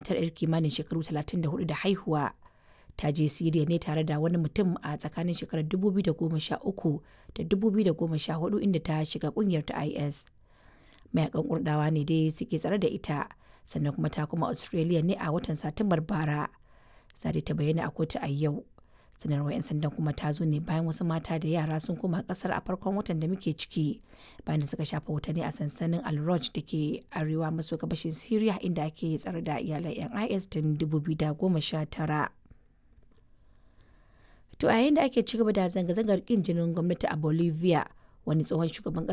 matar 'yar kimanin shekaru 34 da haihuwa ta je Siriya ne tare da wani mutum a tsakanin shekarar 2013 da 2014 inda ta shiga kungiyar ta IS. Mayakan Kurdawa ne dai suke tsare da ita sannan kuma ta kuma Australia ne a watan Satumbar bara. Zade ta bayyana a kotu a yau. Sanarwar 'yan sandan kuma ta zo ne bayan wasu mata da yara sun koma kasar a farkon watan da muke ciki bayan da suka shafa watanni a sansanin Al-Roj da ke arewa maso gabashin Syria inda ake tsare da iyalan 'yan IS tun 2019. To a yayin da ake ci gaba da zanga-zangar kin jinin gwamnati a Bolivia, wani tsohon shugaban